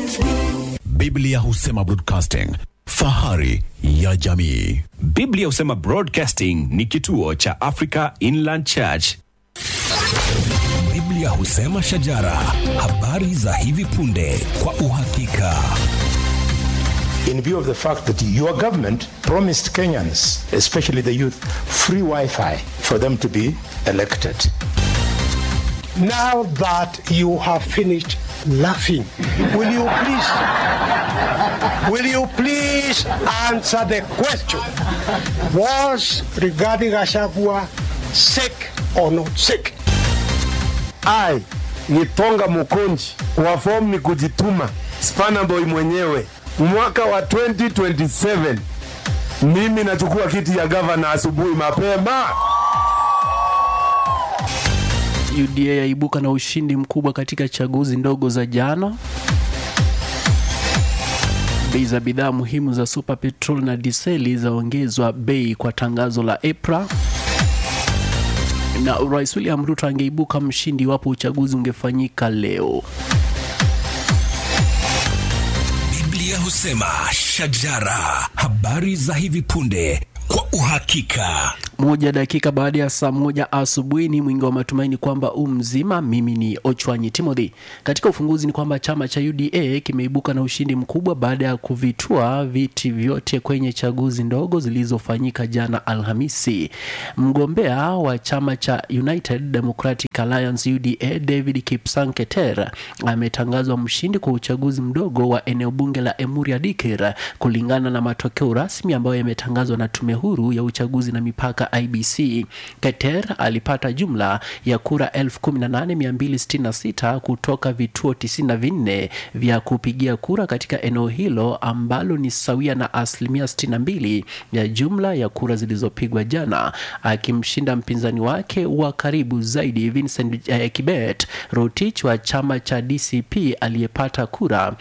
Biblia husema broadcasting, fahari ya jamii. Biblia husema Broadcasting ni kituo cha Africa Inland Church. Biblia husema shajara, habari za hivi punde kwa uhakika. in view of the fact that your government promised Kenyans, especially the youth, free Wi Fi for them to be elected. Now that you have finished laughing, will you please, will you please answer the question? Was regarding Gachagua sick or not sick? I Gitonga Mukonji wa fomu ni kujituma, Spana Boy mwenyewe, mwaka wa 2027 mimi nachukua kiti ya gavana asubuhi mapema. UDA yaibuka na ushindi mkubwa katika chaguzi ndogo za jana. Bei za bidhaa muhimu za Super Petrol na diseli zaongezwa bei kwa tangazo la EPRA na Rais William Ruto angeibuka mshindi iwapo uchaguzi ungefanyika leo. Biblia husema shajara, habari za hivi punde kwa uhakika. Moja dakika baada ya saa moja asubuhi ni mwingi wa matumaini kwamba u mzima. Mimi ni Ochwanyi Timothy. Katika ufunguzi ni kwamba chama cha UDA kimeibuka na ushindi mkubwa baada ya kuvitua viti vyote kwenye chaguzi ndogo zilizofanyika jana Alhamisi. Mgombea wa chama cha United Democratic Alliance UDA David Kipsang Keter ametangazwa mshindi kwa uchaguzi mdogo wa eneo bunge la Emuria Dikir kulingana na matokeo rasmi ambayo yametangazwa na tume huru ya uchaguzi na mipaka IBC. Keter alipata jumla ya kura 18266 kutoka vituo 94 vya kupigia kura katika eneo hilo ambalo ni sawia na asilimia 62 ya jumla ya kura zilizopigwa jana, akimshinda mpinzani wake wa karibu zaidi Vincent eh, Kibet Rotich wa chama cha DCP aliyepata kura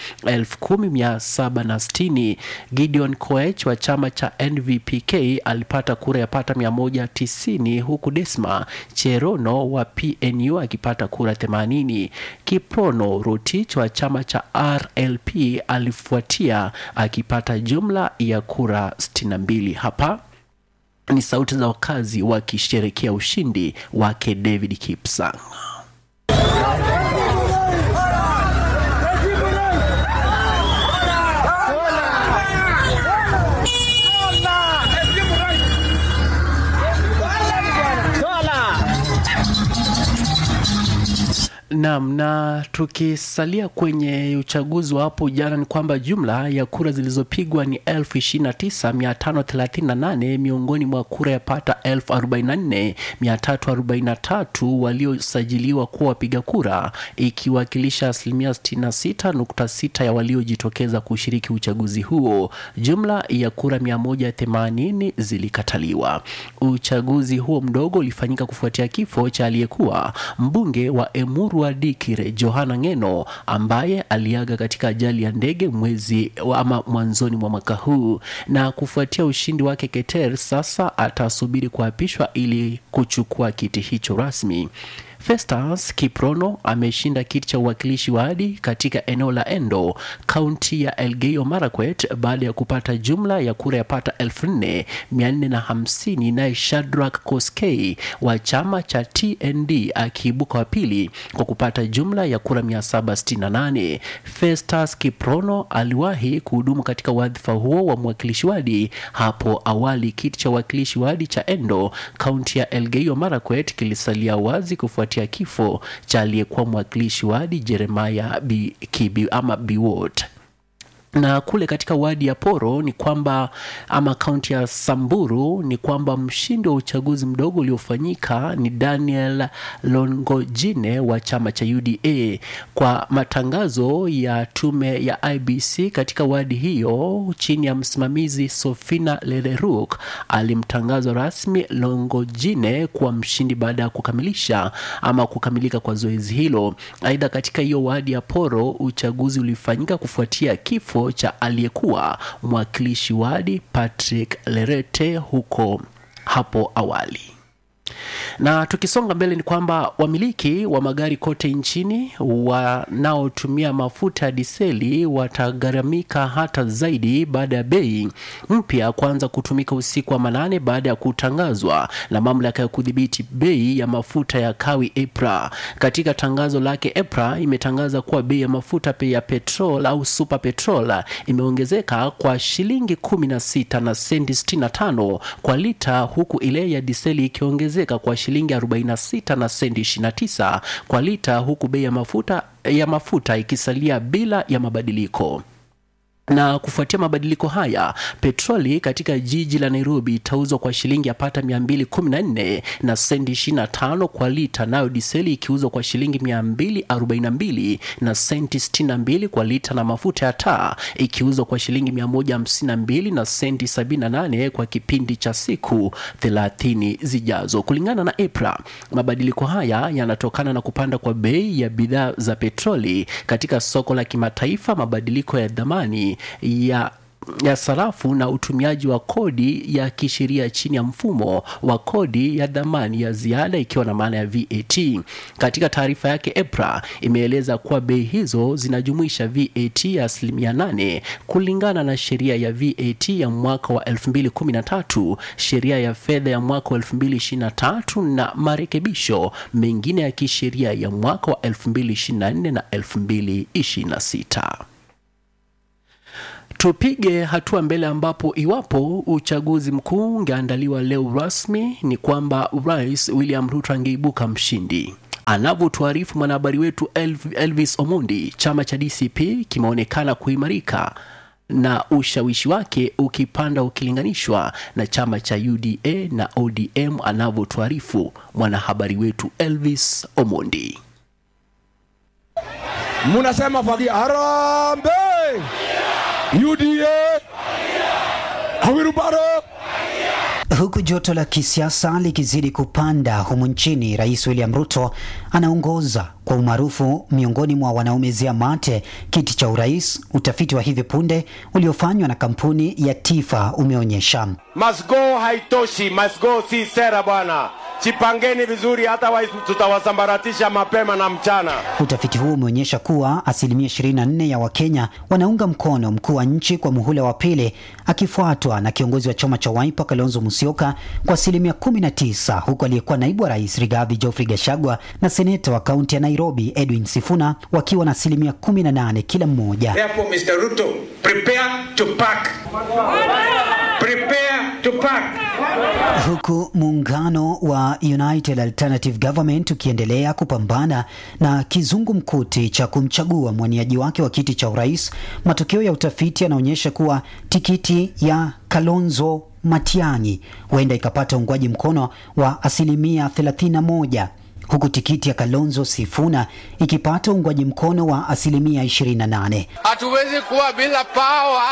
10760. Gideon Koech wa chama cha NVPK alipata kura yapata 190 huku Desma Cherono wa PNU akipata kura 80. Kiprono Rotich wa chama cha RLP alifuatia akipata jumla ya kura 62. Hapa ni sauti za wakazi wakisherekea ushindi wake David Kipsang. Naam, na tukisalia kwenye uchaguzi wa hapo jana ni kwamba jumla ya kura zilizopigwa ni 29538 miongoni mwa kura yapata 44343 waliosajiliwa kuwa wapiga kura, ikiwakilisha asilimia 66.6 ya waliojitokeza kushiriki uchaguzi huo. Jumla ya kura 180 zilikataliwa. Uchaguzi huo mdogo ulifanyika kufuatia kifo cha aliyekuwa mbunge wa Emuru wa Dikire Johana Ngeno ambaye aliaga katika ajali ya ndege mwezi wa- ama mwanzoni mwa mwaka huu. Na kufuatia ushindi wake, Keter sasa atasubiri kuapishwa ili kuchukua kiti hicho rasmi. Festus Kiprono ameshinda kiti cha uwakilishi wadi katika eneo la Endo, kaunti ya Elgeyo Marakwet baada ya kupata jumla ya kura yapata 4450 naye Shadrack Koskei wa chama cha TND akiibuka wa pili kwa kupata jumla ya kura 768. Festus Kiprono aliwahi kuhudumu katika wadhifa huo wa mwakilishi wadi hapo awali. Kiti cha uwakilishi wadi cha Endo, kaunti ya Elgeyo Marakwet kilisalia wazi kufuatia kifo cha aliyekuwa mwakilishi wadi Jeremiah B. Kibi ama Biwot na kule katika wadi ya Poro ni kwamba ama kaunti ya Samburu ni kwamba mshindi wa uchaguzi mdogo uliofanyika ni Daniel Longojine wa chama cha UDA. Kwa matangazo ya tume ya IBC katika wadi hiyo chini ya msimamizi Sofina Lereruk alimtangaza rasmi Longojine kuwa mshindi baada ya kukamilisha ama kukamilika kwa zoezi hilo. Aidha, katika hiyo wadi ya Poro uchaguzi ulifanyika kufuatia kifo cha aliyekuwa mwakilishi wadi Patrick Lerete huko hapo awali. na tukisonga mbele ni kwamba wamiliki wa magari kote nchini wanaotumia mafuta ya diseli watagharamika hata zaidi baada ya bei mpya kuanza kutumika usiku wa manane baada ya kutangazwa na mamlaka ya kudhibiti bei ya mafuta ya kawi EPRA. Katika tangazo lake, EPRA imetangaza kuwa bei ya mafuta pe- ya petrol au super petrol imeongezeka kwa shilingi 16 na senti 65 kwa lita, huku ile ya diseli ikiongezeka kwa shilingi 46 na senti 29 kwa lita, huku bei ya mafuta ya mafuta ikisalia bila ya mabadiliko na kufuatia mabadiliko haya petroli katika jiji la nairobi itauzwa kwa shilingi yapata 214 na sendi 25 kwa lita nayo diseli ikiuzwa kwa shilingi 242 na senti 62 kwa lita na mafuta ya taa ikiuzwa kwa shilingi 152 na senti 78 kwa kipindi cha siku 30 zijazo kulingana na EPRA mabadiliko haya yanatokana na kupanda kwa bei ya bidhaa za petroli katika soko la kimataifa mabadiliko ya dhamani ya ya sarafu na utumiaji wa kodi ya kisheria chini ya mfumo wa kodi ya dhamani ya ziada ikiwa na maana ya VAT. Katika taarifa yake, EPRA imeeleza kuwa bei hizo zinajumuisha VAT ya asilimia 8 kulingana na sheria ya VAT ya mwaka wa 2013, sheria ya fedha ya mwaka wa 2023 na marekebisho mengine ya kisheria ya mwaka wa 2024 na 2026 tupige hatua mbele ambapo iwapo uchaguzi mkuu ungeandaliwa leo rasmi ni kwamba rais william ruto angeibuka mshindi anavyotuarifu mwanahabari wetu Elv- elvis omondi chama cha dcp kimeonekana kuimarika na ushawishi wake ukipanda ukilinganishwa na chama cha uda na odm anavyotuarifu mwanahabari wetu elvis omondi munasema fagia harambe UDA Awirubaro Huku joto la kisiasa likizidi kupanda humu nchini, Rais William Ruto anaongoza kwa umaarufu miongoni mwa wanaomezea mate kiti cha urais. Utafiti wa hivi punde uliofanywa na kampuni ya Tifa umeonyesha must go haitoshi, must go si sera bwana. Chipangeni vizuri, hata wa tutawasambaratisha mapema na mchana. Utafiti huu umeonyesha kuwa asilimia 24 ya Wakenya wanaunga mkono mkuu wa nchi kwa muhula wa pili, akifuatwa na kiongozi wa chama cha Wiper Kalonzo Musyoka kwa asilimia 19, huku aliyekuwa naibu wa rais Rigathi Geoffrey Gachagua na seneta wa kaunti ya Nairobi Edwin Sifuna wakiwa na asilimia 18 kila mmoja. Therefore, Mr. Ruto, prepare to pack. Prepare to pack. Huku muungano wa United Alternative Government ukiendelea kupambana na kizungumkuti cha kumchagua mwaniaji wake wa kiti cha urais, matokeo ya utafiti yanaonyesha kuwa tikiti ya Kalonzo Matiang'i huenda ikapata uungwaji mkono wa asilimia 31 huku tikiti ya Kalonzo Sifuna ikipata uungwaji mkono wa asilimia 28. Hatuwezi kuwa bila pawa,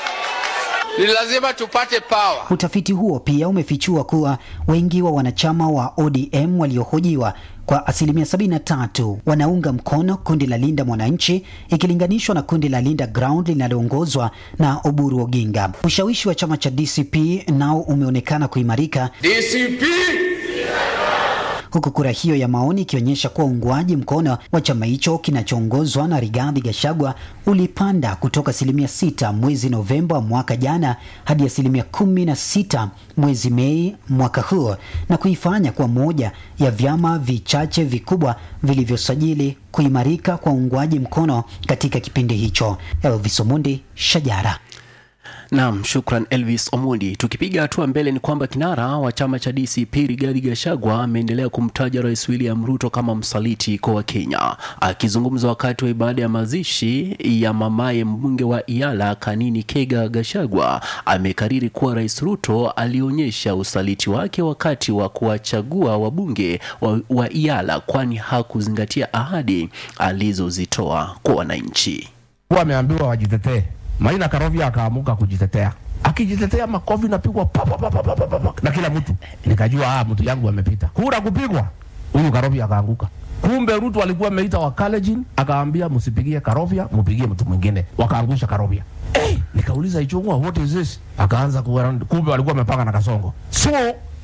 ni lazima tupate pawa. Utafiti huo pia umefichua kuwa wengi wa wanachama wa ODM waliohojiwa kwa asilimia 73 wanaunga mkono kundi la Linda Mwananchi ikilinganishwa na kundi la Linda Ground linaloongozwa na Oburu Oginga. Ushawishi wa chama cha DCP nao umeonekana kuimarika DCP huku kura hiyo ya maoni ikionyesha kuwa uungwaji mkono wa chama hicho kinachoongozwa na Rigathi Gachagua ulipanda kutoka asilimia sita mwezi Novemba mwaka jana hadi asilimia kumi na sita mwezi Mei mwaka huu na kuifanya kuwa moja ya vyama vichache vikubwa vilivyosajili kuimarika kwa uungwaji mkono katika kipindi hicho. Elvis Omundi, Shajara. Naam, shukran Elvis Omondi. Tukipiga hatua mbele ni kwamba kinara wa chama cha DCP Rigathi Gachagua ameendelea kumtaja Rais William Ruto kama msaliti kwa Wakenya. Akizungumza wakati wa ibada ya mazishi ya mamaye mbunge wa Iala Kanini Kega, Gachagua amekariri kuwa Rais Ruto alionyesha usaliti wake wakati wa kuwachagua wabunge wa, wa Iala kwani hakuzingatia ahadi alizozitoa kwa wananchi. kuwa ameambiwa wajitetee. Maina Karovia akaamuka kujitetea, akijitetea makofi napigwa pa, pa, pa, pa, pa, pa, pa, na kila mtu. Nikajua ah, mtu yangu amepita. Kura kupigwa, huyu Karovia akaanguka. Kumbe Ruto alikuwa ameita Wakalenjin, akaambia msipigie Karovia, mpigie mtu mwingine, wakaangusha Karovia. Hey, nikauliza Ichung'wa, what is this? Akaanza kuwa, kumbe walikuwa wamepanga na Kasongo. So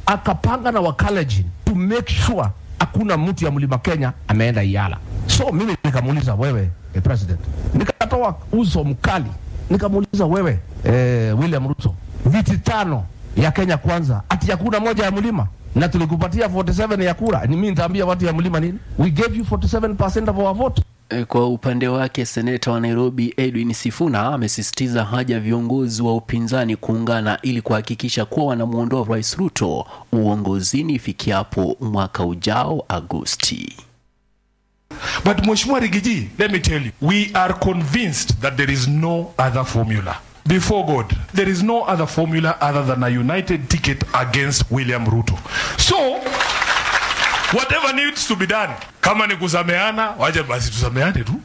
akapanga na wakalejin to make sure hakuna mtu ya mlima Kenya ameenda Iala. So mimi nikamuuliza wewe, eh, president, nikatoa uso mkali, nikamuuliza wewe, eh, William Ruto, viti tano ya Kenya kwanza, ati hakuna moja ya mlima na tulikupatia 47 ya kura. Ni mimi nitaambia watu ya mlima nini? We gave you 47% of our vote. E, Kwa upande wake seneta wa Nairobi Edwin Sifuna amesisitiza haja ya viongozi wa upinzani kuungana ili kuhakikisha kuwa wanamwondoa Rais Ruto uongozini ifikiapo mwaka ujao Agosti. But Mheshimiwa Rigiji, let me tell you, we are convinced that there is no other formula. Before God, there is no other formula other than a united ticket against William Ruto. So, whatever needs to be done, kama ni kusameana, wacha basi tusameane tu.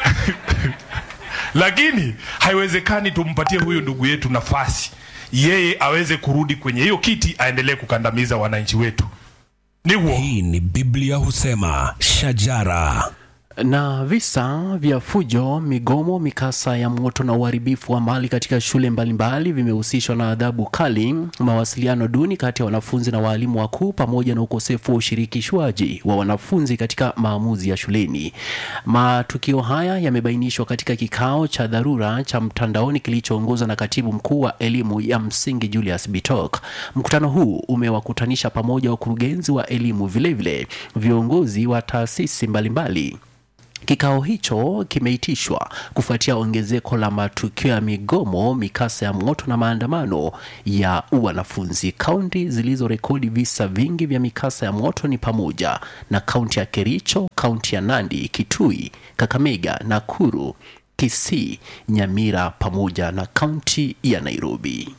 Lakini haiwezekani tumpatie huyu ndugu yetu nafasi yeye aweze kurudi kwenye hiyo kiti aendelee kukandamiza wananchi wetu. Hii ni Biblia husema shajara. Na visa vya fujo, migomo, mikasa ya moto na uharibifu wa mali katika shule mbalimbali vimehusishwa na adhabu kali, mawasiliano duni kati ya wanafunzi na waalimu wakuu, pamoja na ukosefu wa ushirikishwaji wa wanafunzi katika maamuzi ya shuleni. Matukio haya yamebainishwa katika kikao cha dharura cha mtandaoni kilichoongozwa na katibu mkuu wa elimu ya msingi Julius Bitok. Mkutano huu umewakutanisha pamoja wakurugenzi wa elimu, vilevile viongozi wa taasisi mbalimbali. Kikao hicho kimeitishwa kufuatia ongezeko la matukio ya migomo, mikasa ya moto na maandamano ya wanafunzi. Kaunti zilizorekodi visa vingi vya mikasa ya moto ni pamoja na kaunti ya Kericho, kaunti ya Nandi, Kitui, Kakamega, Nakuru, Kisii, Nyamira pamoja na kaunti ya Nairobi.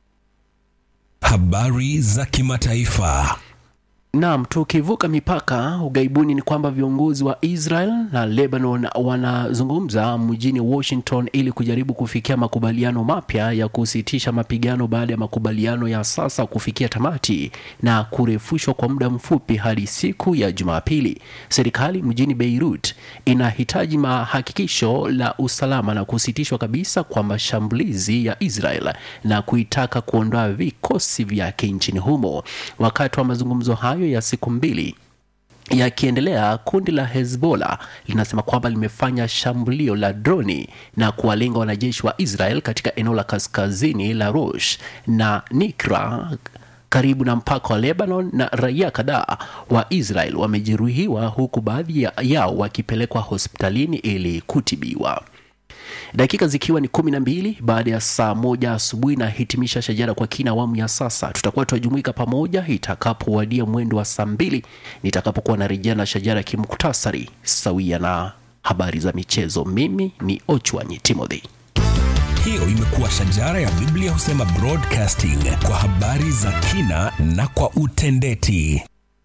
Habari za kimataifa. Naam, tukivuka mipaka ugaibuni ni kwamba viongozi wa Israel na Lebanon wanazungumza mjini Washington ili kujaribu kufikia makubaliano mapya ya kusitisha mapigano baada ya makubaliano ya sasa kufikia tamati na kurefushwa kwa muda mfupi hadi siku ya Jumapili. Serikali mjini Beirut inahitaji mahakikisho la usalama na kusitishwa kabisa kwa mashambulizi ya Israel na kuitaka kuondoa vikosi vyake nchini humo. Wakati wa mazungumzo hayo ya siku mbili yakiendelea, kundi la Hezbollah linasema kwamba limefanya shambulio la droni na kuwalenga wanajeshi wa Israel katika eneo la kaskazini la Rosh na Nikra karibu na mpaka wa Lebanon na raia kadhaa wa Israel wamejeruhiwa huku baadhi ya- yao wakipelekwa hospitalini ili kutibiwa. Dakika zikiwa ni kumi na mbili baada ya saa moja asubuhi na hitimisha shajara kwa kina awamu ya sasa. Tutakuwa tunajumuika pamoja itakapowadia mwendo wa saa mbili nitakapokuwa narejea na shajara kimuktasari sawia na habari za michezo. Mimi ni Ochwanyi Timothy. Hiyo imekuwa shajara ya Biblia husema broadcasting kwa habari za kina na kwa utendeti.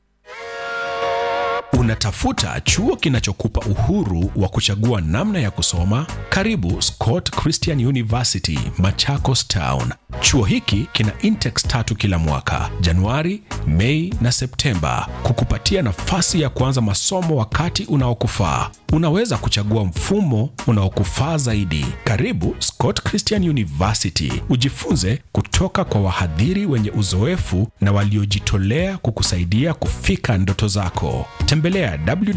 Unatafuta chuo kinachokupa uhuru wa kuchagua namna ya kusoma? Karibu Scott Christian University, Machakos Town. Chuo hiki kina intex tatu kila mwaka, Januari, Mei na Septemba, kukupatia nafasi ya kuanza masomo wakati unaokufaa. Unaweza kuchagua mfumo unaokufaa zaidi. Karibu Scott Christian University, ujifunze kutoka kwa wahadhiri wenye uzoefu na waliojitolea kukusaidia kufika ndoto zako. Tembelea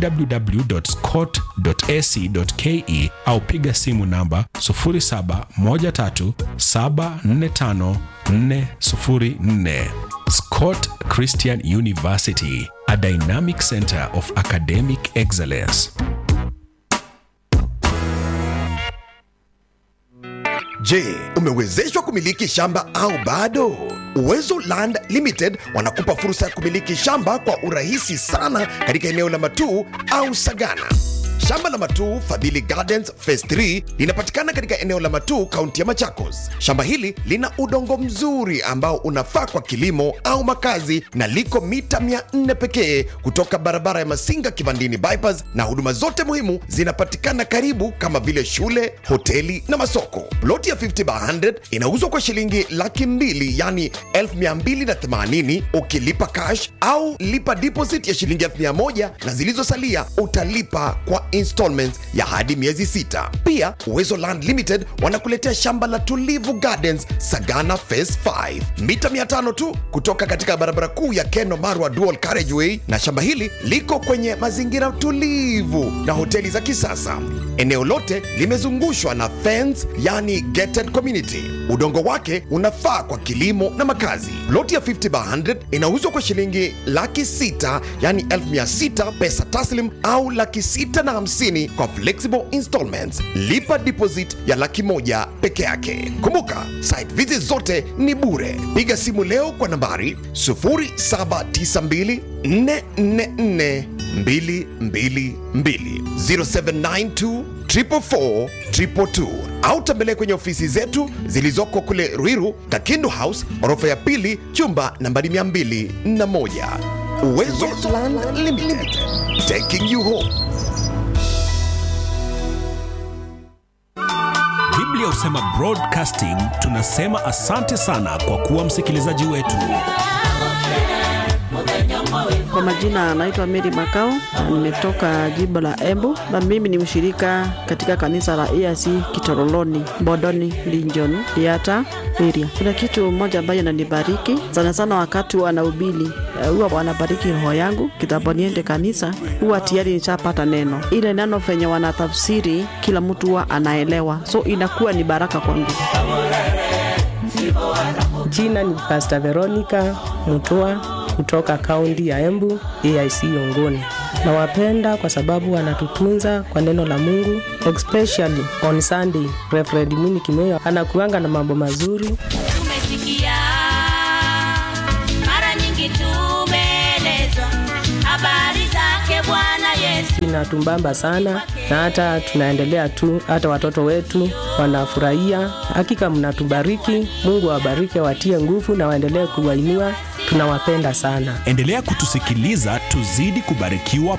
www.scott.ac.ke au piga simu namba 0713745404. Scott Christian University, a dynamic center of academic excellence. Je, umewezeshwa kumiliki shamba au bado? Uwezo Land Limited wanakupa fursa ya kumiliki shamba kwa urahisi sana katika eneo la Matuu au Sagana. Shamba la Matuu Fadhili Gardens Phase 3 linapatikana katika eneo la Matuu, kaunti ya Machakos. Shamba hili lina udongo mzuri ambao unafaa kwa kilimo au makazi na liko mita 400 pekee kutoka barabara ya Masinga Kivandini bypass, na huduma zote muhimu zinapatikana karibu kama vile shule, hoteli na masoko. Ploti ya 50 by 100 inauzwa kwa shilingi laki mbili yani 1280 ukilipa cash au lipa deposit ya shilingi 1000 na zilizosalia utalipa kwa installments ya hadi miezi sita. Pia Uwezo Land Limited wanakuletea shamba la Tulivu Gardens Sagana Phase 5 mita 500 tu kutoka katika barabara kuu ya Keno Marwa Dual Carriageway, na shamba hili liko kwenye mazingira tulivu na hoteli za kisasa. Eneo lote limezungushwa na fence, yani gated community. Udongo wake unafaa kwa kilimo na makazi. Loti ya 50 by 100 inauzwa kwa shilingi laki sita yani elfu mia sita pesa taslim au laki sita na hamsini kwa flexible installments. Lipa deposit ya laki moja peke yake. Kumbuka site visit zote ni bure. Piga simu leo kwa nambari 0792 444 222 0792 444 222 au tembelea kwenye ofisi zetu zilizoko kule Ruiru, Kakindu House, orofa ya pili, chumba nambari 201. Uwezo Land Limited, taking you home. Biblia husema broadcasting, tunasema asante sana kwa kuwa msikilizaji wetu. Kwa majina anaitwa Mary Makao, nimetoka jimbo la Embu na mimi ni mshirika katika kanisa la EAC Kitoroloni, Bodoni, Linjon, Yata area. Kuna kitu moja ambayo inanibariki sana sana wakati wanahubiri, eh, huwa wanabariki roho yangu kitambo niende kanisa, huwa tayari nishapata neno. Ile neno venye wanatafsiri kila mtu huwa anaelewa, so inakuwa ni baraka kwangu. Jina ni Pastor Veronica Mutua kutoka kaunti ya Embu, AIC Yongoni. Nawapenda kwa sababu wanatutunza kwa neno la Mungu, especially on Sunday. Reverend Mini Kimeo anakuanga na mambo mazuri. Tumesikia mara nyingi, tumeelezwa habari zake Bwana Yesu. Inatumbamba sana na hata tunaendelea tu, hata watoto wetu wanafurahia. Hakika mnatubariki, Mungu awabariki, watie nguvu na waendelee kuwainua. Tunawapenda sana. Endelea kutusikiliza, tuzidi kubarikiwa